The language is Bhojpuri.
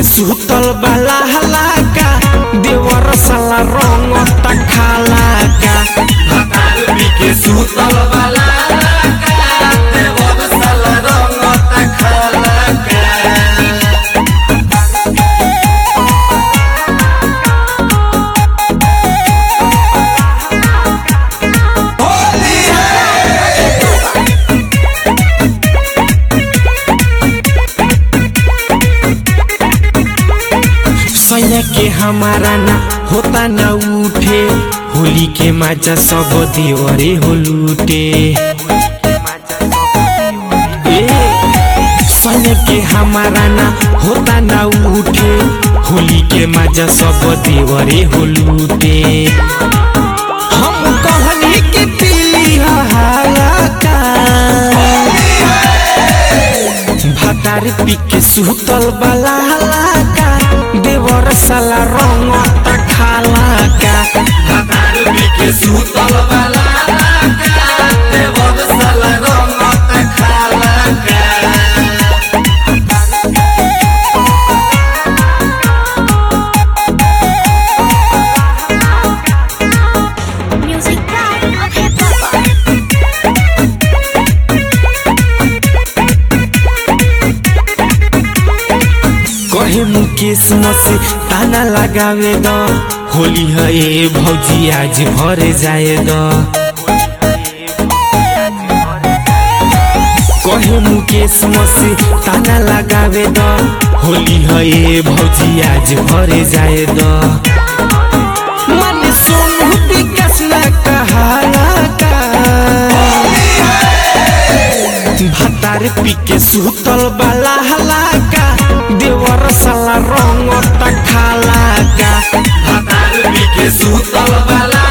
के सुतल बाला हलाका देवर साला रंग तखालाका भतार पी के सुतल वाला का देवर साला रंग तखाला का सैया के हमारा ना होता ना उठे होली के मजा सब देवरे हो लूटे ए, सैया के हमारा ना होता ना उठे होली के मजा सब देवरे हो लूटे हम कहनी के दिली हालाका भातार पी के सुतल बाला हलाका देवर साला रंग तखालाका भतार पी के सुतल वाला का देवर साला रंग तखाला का Music Pride of Hip Hop. कहे मुकेश मसे ताना लगावे द होली है ए भौजी आज भरे जाए द कहे मुकेश मसे ताना लगावे द होली है ए भौजी आज भरे जाए द मन सोनू विकास न कहाला का भातार पी के सुतल बाला हलाका देवर साला रंग तखालाका भतार पी के सुतल वाला